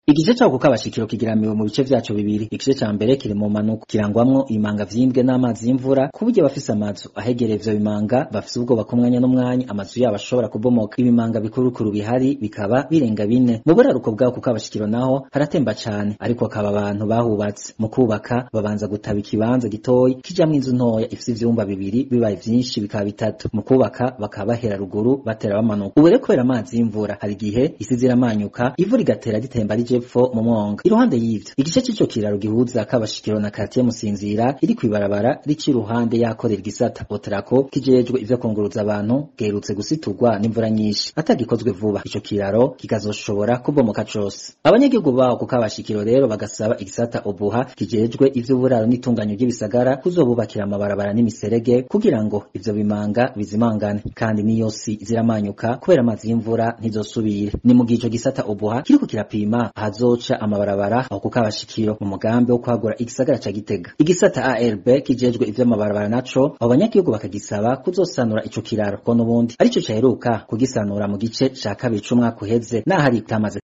igice cako kukabashikiro kigeramiwe mu bice vyaco bibiri igice ca mbere kiri mu manuko kirangwamwo ibimanga vyimbwe n'amazi y'imvura ku buryo abafise amazu ahegereye ivyo bimanga bafise ubwoba ko umwanya n'umwanya amazu yabo ashobora kubomoka ibimanga bikurukuru bihari bikaba birenga bine mu buraruko bwako kukabashikiro naho haratemba cane ariko akaba abantu bahubatse mu kubaka babanza gutaba ikibanza gitoyi kijamwo inzu ntoya ifise ivyumba bibiri bibaye vyinshi bikaba bitatu mu kubaka bakaba bahera ruguru batera bamanuka ubu rero kubera amazi y'imvura hari igihe isi ziramanyuka ivu rigatera ritemba rije epfo mu mwonga iruhande y'ivyo igice c'ico kiraro gihuza kabashikiro na kartiye musinzira iri kwibarabara rici iruhande yakorera igisata otrako kijejwe ivyo kunguruza abantu gerutse gusiturwa n'imvura nyinshi atagikozwe vuba ico kiraro kikazoshobora kubomoka cose abanyagihugu baho ku kabashikiro rero bagasaba igisata obuha kijejwe ivy'uburaro n'itunganyo ry'ibisagara kuzobubakira amabarabara n'imiserege kugira ngo ivyo bimanga bizimangane kandi niyo si ziramanyuka kubera amazi y'imvura ntizosubire ni mu gihe ico gisata obuha kiriko kirapima ahazoca amabarabara aho ku kabashikiro mu mugambi wo kwagura igisagara ca gitega igisata arb kijejwe ivy'amabarabara naco abo banyagihugu bakagisaba kuzosanura ico kiraro ko n'ubundi arico caheruka kugisanura mu gice ca kabiri c'umwaka uheze n'ahari kitamaze